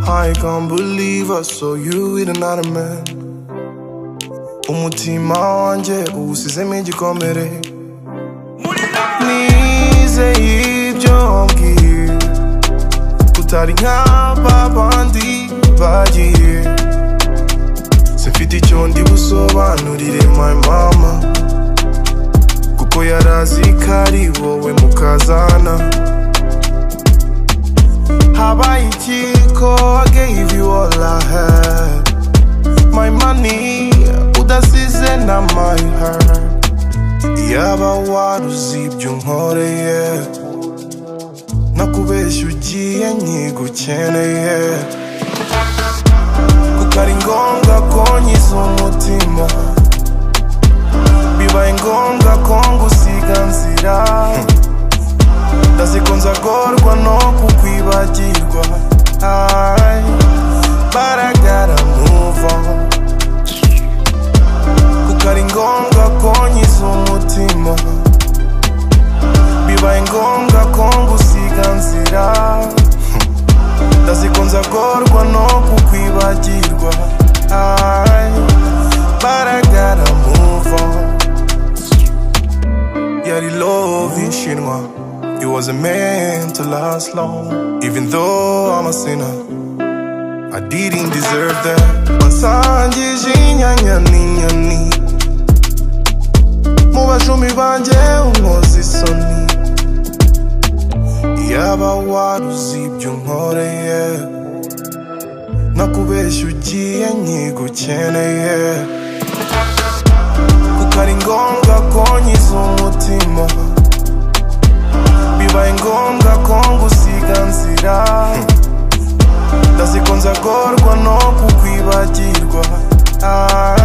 I can't believe us so you with another man umutima wanjye uwusizemo igikomere nizeye ibyo wambwiye utari nk'aba bandi bagiye simfite icyo ndi busobanurire my mama kuko yarazi ko ari wowe mukazana habaye iki ko I gave you all I had my money udasize na my heart yaba waruzibyo nkoreye nakubeshya ugiye nkigukeneye kuko ari ngombwa ko nyiza umutima bibaye ngombwa ko ngusiga nzira ndazi ko nzagorwa no kukwibagirwa Ay, but I gotta move on kuko ari ngombwa ko nyiza umutima bibaye ngombwa ko ngusiga nzira ndazi ko nzagorwa no kukwibagirwa Ay, but I gotta move on yari love yishinwa it wasn't meant to last long even though i'm a sinner I didn't deserve that Wansangije inyanya n'inyoni Mu bajumi banje unkoze isoni Yaba waruzi ibyo nkoreye Nakubeshya ugiye nkigukeneye Kuko ari ngombwa ko nyiza umutima Bibaye ngombwa ko ngusiga nzira ndazikunza gorwa no kukwibagirwa Ay,